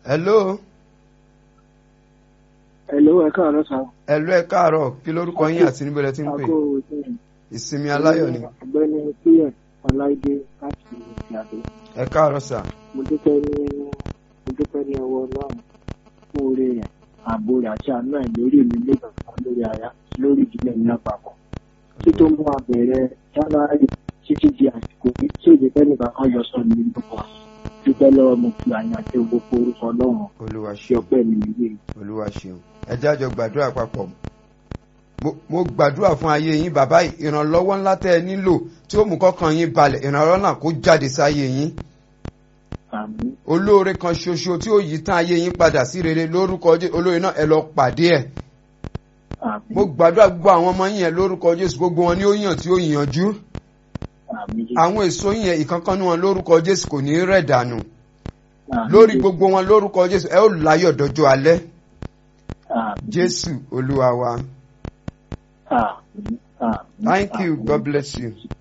hello Hello, ẹ káàárọ̀ sá. hello ẹ káàárọ̀ kí lórúkọ yín àti níbo lẹ ti ń pè Àgọ́ ìsìn. ìsinmi aláyọ̀ ni Ọ̀gbẹ́ni Píyẹ̀ Ọláìdé láti Ìyàdó. ẹ káàárọ̀ sà Mo dúpẹ́ ní mo dúpẹ́ ní ọwọ́ Ọlọ́run fún oore rẹ̀, ààbò rẹ̀ àti àánú ẹ̀ lórí mi nígbà kan lórí aya lórí ìdílé mi lápapọ̀. Tí tó mú abẹ̀rẹ̀ January títí di àsìkò yìí tí èdè fẹ́nìkan kan yọ sọ ní gbogbo wa. Dúpẹ́ lọ́wọ́ mo fi àyàn àti gbogbo orúkọ Ọlọ́run olúwa ṣe ṣeun ọpẹ́ mi nìyí. olúwa ṣeun ẹ jájọ gbàdúrà papọ̀ Mo- mo gbàdúrà fún ayé yín bàbá yìí, ìrànlọ́wọ́ ńlá tẹ́ ẹ nílò tí ó mú kọ́kàn yín balẹ̀ ìrànlọ́wọ́ náà kó jáde sáyé yín Àmín. olóore kan ṣoṣo tí ó yí tán ayé yín padà sí rere lórúkọ Jésù olóore náà ẹ lọ pàdé ẹ̀ Àmín. mo gbàdúrà gbogbo àwọn ọmọ yín yẹn lórúkọ Jésù gbogbo wọn ni ó yàn tí ó yànjú Àmín. àwọn èso yín yẹn ìkankan ní wọn lórúkọ Jésù kò ní í rẹ̀ dànù Àmín. lórí gbogbo wọn lórúkọ Jésù ẹ ó láyọ̀ dọjọ́ alẹ́ Àmín. Jésù olúwa wa Àmín. Àmín. thank you Àmín. God bless you.